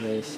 Yaisha.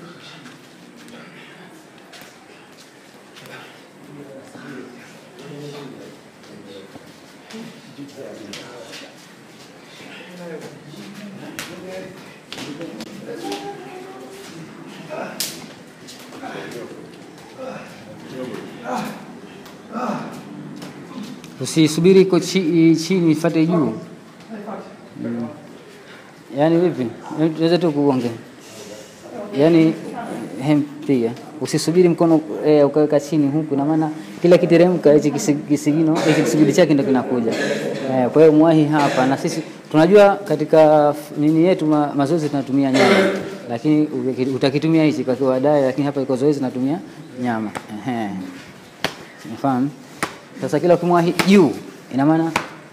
Usisubiri iko chi- chini ifate juu. Mm. Yaani vipi? Tunaweza tu kuongea. Yaani hem piga. Usisubiri mkono eh, ukaweka chini huku na maana kila kiteremka hichi kisi- kisigino hichi kisigino chake ndio kinakuja. Eh, kwa hiyo mwahi hapa na sisi tunajua katika f- nini yetu ma, mazoezi tunatumia nyama. Lakini uki- utakitumia hichi kwa baadaye lakini hapa iko zoezi tunatumia nyama. Ehe. Unafahamu? Sasa kila ukimwahi juu ina maana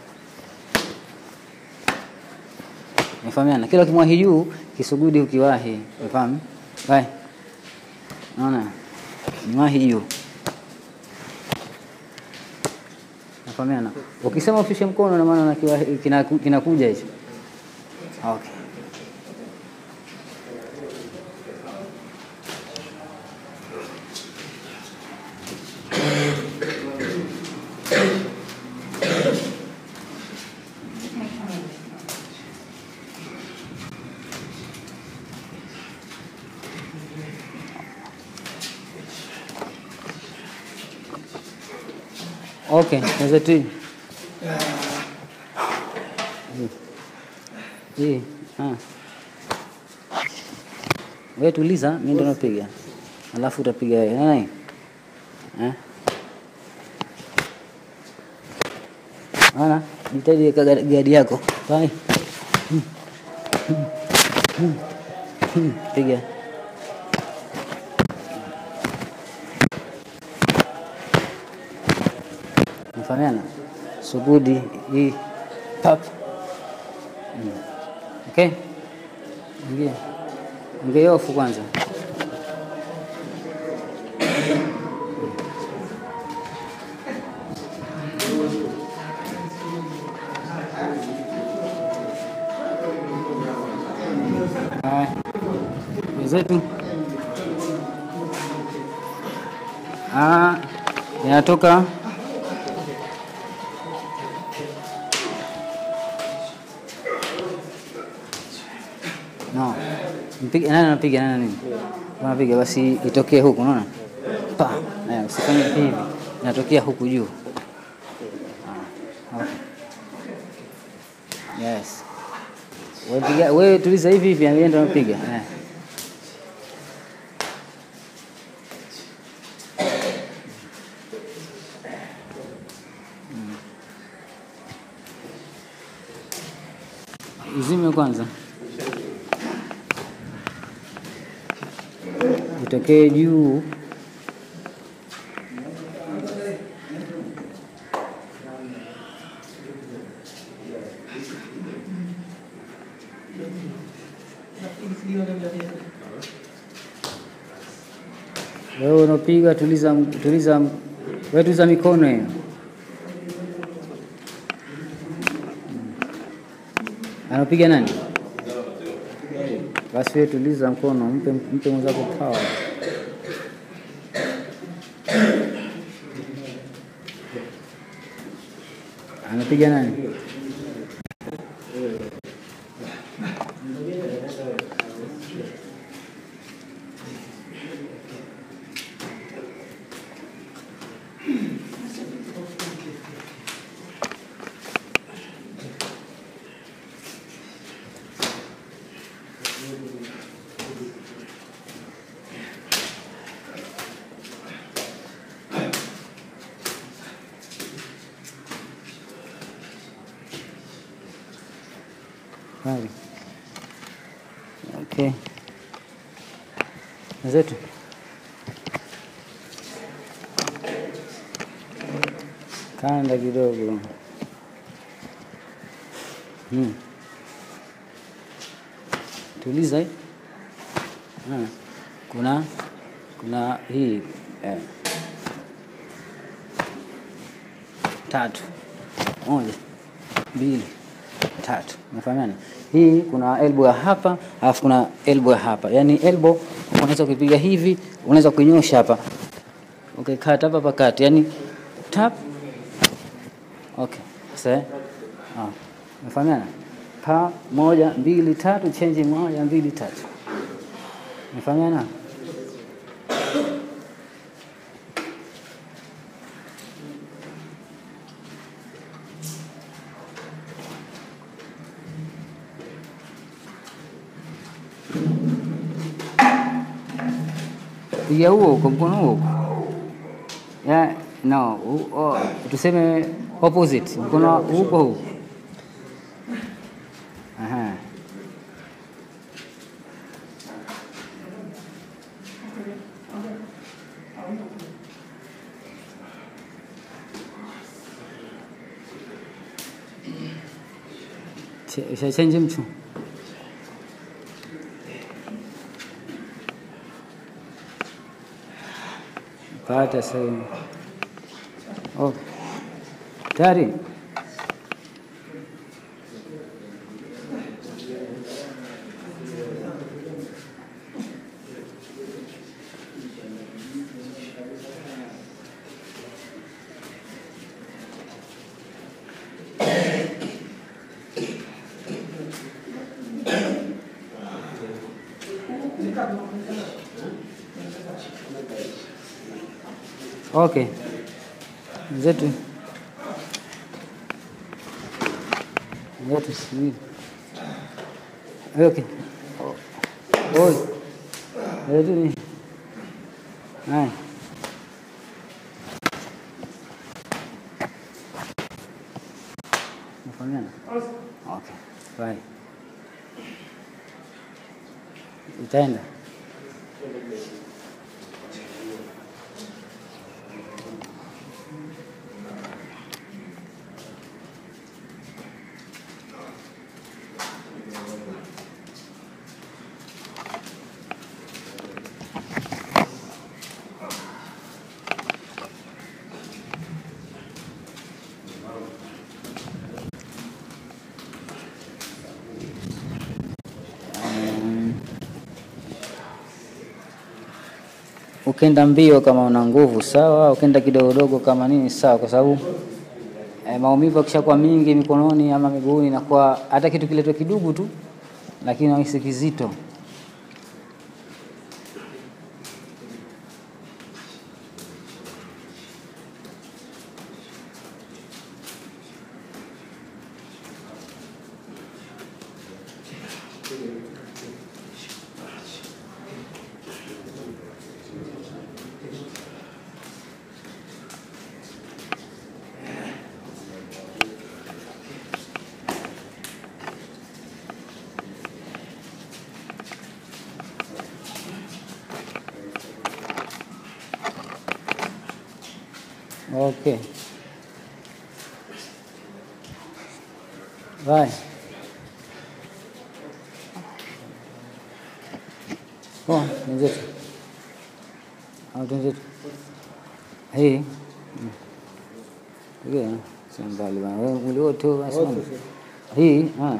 Umefahamiana? Kila ukimwahi juu kisugudi ukiwahi. Umefahamu? Bye. Naona? Niwahi juu. Umefahamiana? Ukisema ufishe mkono na maana kinakuja kina kinakuja hicho. Okay. Okay, naweza tu. Hii. Ah. Wewe tuliza, mimi ndo napiga. Alafu utapiga wewe. Nani? Eh? Ana, jitahidi weka gadi gadi yako. Bye. Piga. Mfahamiana? Sugudi hii pap. Mm. Okay? Ingia. Ingia ofu kwanza. Haya. Wenzetu. Ah, inatoka No. Mpige nani anapiga nani nini? Unapiga basi itokee huku unaona? Pa. Eh, usifanye hivi. Inatokea huku juu. Ah. Okay. Yes. Wewe piga wewe tuliza hivi hivi yeye ndo anapiga. Eh. Mm. Uzime kwanza. Itokee juu. Wewe unapiga tuliza, tuliza, wewe tuliza mikono hiyo. Anapiga nani? Basi wewe tuliza mkono, mpe mpe mwenzako power. Anapiga nani? Vale. Okay. Wenzetu. Kanda kidogo. Hmm. Tuliza hii. Ah. Kuna kuna hii eh. Tatu. Moja. Mbili. tatu. Umefahamiana? Hii kuna elbow ya hapa, alafu kuna elbow ya hapa. Yaani elbow unaweza kupiga hivi, unaweza kunyosha hapa. Okay, kata hapa pakati. Yaani tap. Okay. Sasa ah, umefahamiana? Pa moja, mbili, tatu, change moja, mbili, tatu. Umefahamiana? piga huo huko mkono huo huko. ya no hu- o- tuseme opposite mkono huko huko aha Ch- Shachenji mchu pata sehemu oh. tayari okay zetu zetu sijui okay oi zetu ni haya Nafahamiana? Okay. Bye. Itaenda. Mm. Ukenda mbio kama una nguvu sawa, ukenda kidogodogo kama nini sawa, kwa sababu eh, maumivu akishakuwa mingi mikononi ama miguuni, inakuwa hata kitu kiletwe kidugu tu, lakini nahisi kizito. Okay. Bye. Poa, wenzetu. Au wenzetu. Hii. Mm. Ile sio mbali bana. Wewe mwili wote huu basi. Hii, ah.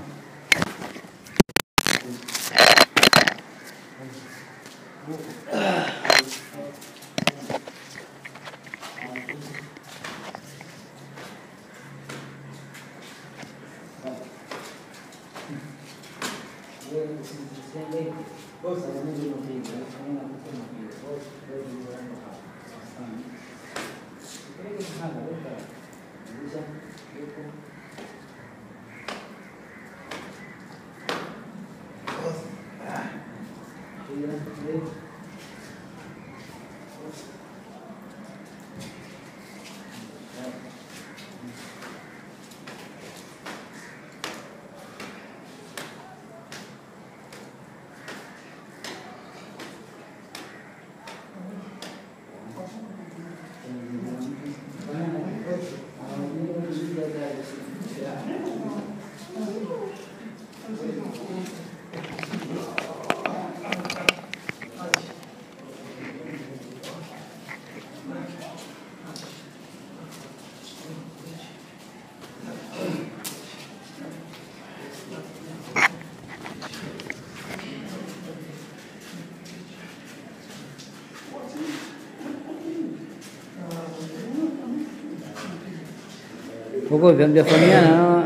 huko hivyo hamjafahamiana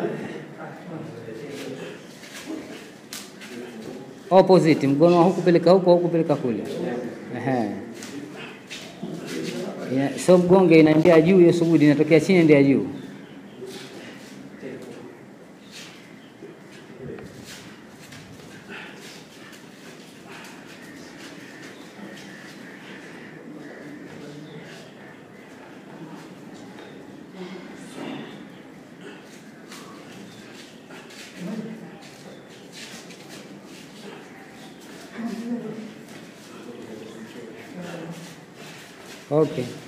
opposite, mkono wa huku peleka huku, huku peleka kule. Ehe. Ina- So mgonge inaendea juu, hiyo sugudi inatokea chini, endea juu. Okay.